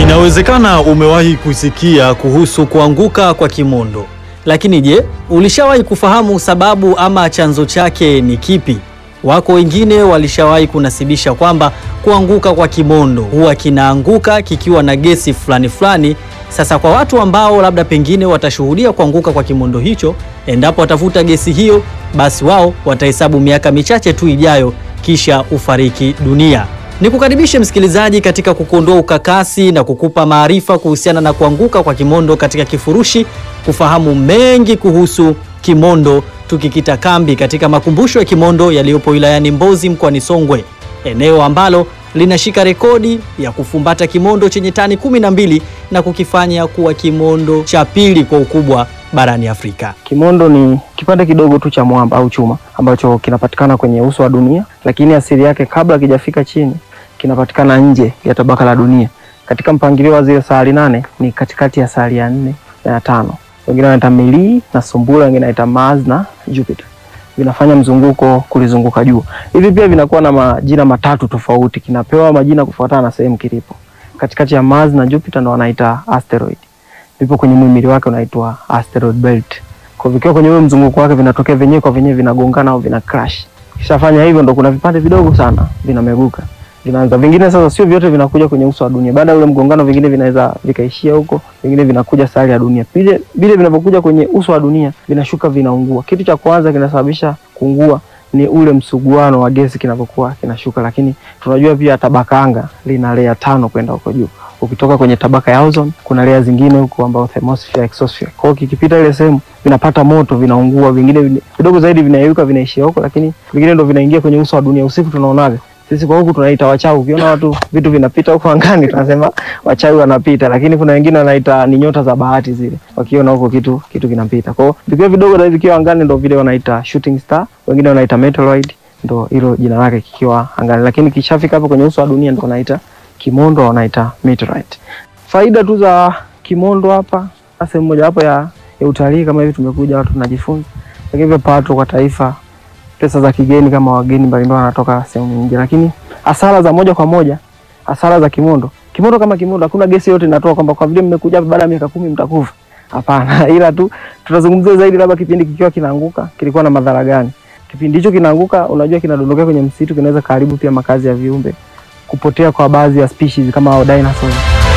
Inawezekana umewahi kusikia kuhusu kuanguka kwa kimondo, lakini je, ulishawahi kufahamu sababu ama chanzo chake ni kipi? Wako wengine walishawahi kunasibisha kwamba kuanguka kwa kimondo huwa kinaanguka kikiwa na gesi fulani fulani. Sasa kwa watu ambao labda pengine watashuhudia kuanguka kwa kimondo hicho, endapo watavuta gesi hiyo, basi wao watahesabu miaka michache tu ijayo, kisha ufariki dunia. Nikukaribishe msikilizaji katika kukuondoa ukakasi na kukupa maarifa kuhusiana na kuanguka kwa kimondo katika kifurushi, kufahamu mengi kuhusu kimondo, tukikita kambi katika makumbusho ya kimondo yaliyopo wilayani Mbozi mkoani Songwe, eneo ambalo linashika rekodi ya kufumbata kimondo chenye tani kumi na mbili na kukifanya kuwa kimondo cha pili kwa ukubwa barani Afrika. Kimondo ni kipande kidogo tu cha mwamba au chuma ambacho kinapatikana kwenye uso wa dunia, lakini asili yake kabla kijafika chini kinapatikana nje ya tabaka la dunia. Katika mpangilio wa zile sayari nane ni katikati ya sayari ya nne na ya tano. Wengine wanaita Milii na Sumbula, wengine wanaita Mars na Jupiter. Vinafanya mzunguko kulizunguka jua. Hivi pia vinakuwa na majina matatu tofauti, kinapewa majina kufuatana na sehemu kilipo. Katikati ya Mars na Jupiter ndo wanaita asteroid. Vipo kwenye muhimili wake unaitwa asteroid belt. Kwa vikiwa kwenye ule mzunguko wake vinatokea venyewe kwa venyewe vinagongana au vina crash. Kishafanya hivyo ndo kuna vipande vidogo sana vinameguka. Vinaanza vingine sasa sio vyote vinakuja kwenye uso wa dunia. Baada ya ule mgongano vingine vinaweza vikaishia huko, vingine vinakuja sayari ya dunia. Vile vile vinavyokuja kwenye uso wa dunia vinashuka vinaungua. Kitu cha kwanza kinasababisha kuungua ni ule msuguano wa gesi kinavyokuwa kinashuka, lakini tunajua pia tabaka anga lina layer tano kwenda huko juu. Ukitoka kwenye tabaka ya ozone kuna layer zingine huko ambao thermosphere, exosphere. Kwa hiyo kikipita ile sehemu vinapata moto, vinaungua, vingine vine- vidogo zaidi vinayeyuka, vinaishia huko, lakini vingine ndo vinaingia kwenye uso wa dunia. Usiku tunaonaga sisi kwa huku tunaita wachawi. Ukiona watu vitu vinapita huko angani tunasema wachawi wanapita, lakini kuna wengine wanaita ni nyota za bahati zile, wakiona huko kitu kitu kinapita. Kwa hiyo vikiwa vidogo na vikiwa angani ndo vile wanaita shooting star, wengine wanaita meteoroid, ndo hilo jina lake kikiwa angani, lakini kishafika hapo kwenye uso wa dunia ndo wanaita kimondo, wanaita meteorite. Faida tu za kimondo hapa, sehemu moja hapo ya, ya utalii kama hivi tumekuja watu tunajifunza, lakini pia pato kwa taifa pesa za kigeni kama wageni mbalimbali wanatoka sehemu nyingi, lakini hasara za moja kwa moja, hasara za kimondo. Kimondo kama kimondo, hakuna gesi yote inatoa kwamba kwa vile mmekuja hapa baada ya miaka kumi mtakufa. Hapana, ila tu tutazungumzia zaidi labda kipindi kikiwa kinaanguka kilikuwa na madhara gani. Kipindi hicho kinaanguka, unajua kinadondokea kwenye msitu, kinaweza karibu pia makazi ya viumbe, kupotea kwa baadhi ya species kama hao dinosaurs.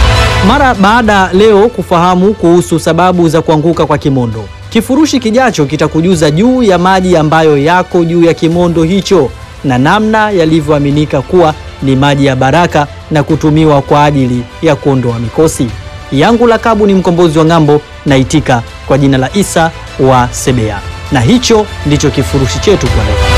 Mara baada leo kufahamu kuhusu sababu za kuanguka kwa kimondo, kifurushi kijacho kitakujuza juu ya maji ambayo yako juu ya kimondo hicho na namna yalivyoaminika kuwa ni maji ya baraka na kutumiwa kwa ajili ya kuondoa mikosi. Yangu lakabu ni mkombozi wa ng'ambo, naitika kwa jina la Isa wa Sebea, na hicho ndicho kifurushi chetu kwa leo.